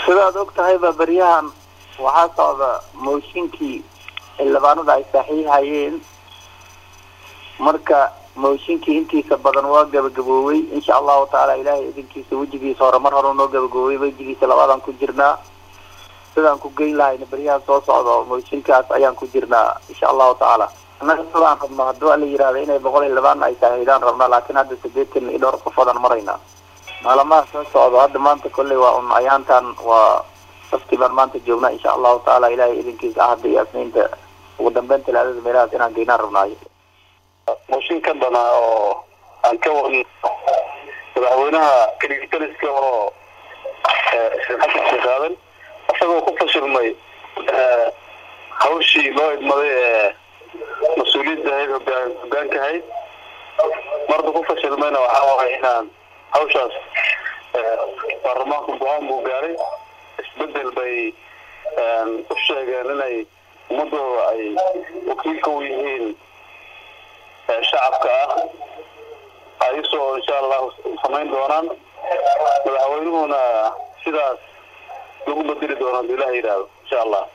sidaad og tahayba beryahan waxaa socda mooshinkii xildhibaanada ay saxiixayeen marka mooshinkii intiisa badan waa gabagaboowey insha allahu tacaala ilaahay idinkiisa wejigiisa hore mar hore noo gabagaboowey wejigiisa labaadaan ku jirnaa sidaan ku geyn lahayna beryahan soo socdo mooshinkaas ayaan ku jirnaa insha allahu tacaala annaga sidaan rabno haddii waa la yihahda inay boqol xildhibaan ay saxiixdaan rabnaa laakiin hadda sideetan iyo dhowr qofoodaan maraynaa maalamaha soo socdo hadda maanta kolley waa un ayaantan waa safti baan maanta joognaa insha allahu tacaala ilaahay idinkiisa ahadda iyo asniinta ugu dambeyn talaadada meelahaas inaan geynaan rabnaayo mooshin ka danaa oo aan ka wadno madaxweynaha kaligitaliska oo sheekh xasan sheekh aadan isagoo ku fashilmay hawshii loo idmaday ee mas-uuliyadda ahayd hogaan hogaanka ahayd marda ku fashilmayna waxaa waay inaan hawshaas baarlamaanku go-aan buu gaaray isbedel bay u sheegeen inay ummadooda ay wakiilka u yihiin shacabka ah ayisoo insha allahu samayn doonaan madaxweynuhuna sidaas lagu bedeli doono haduu ilaha yidhaahdo insha allah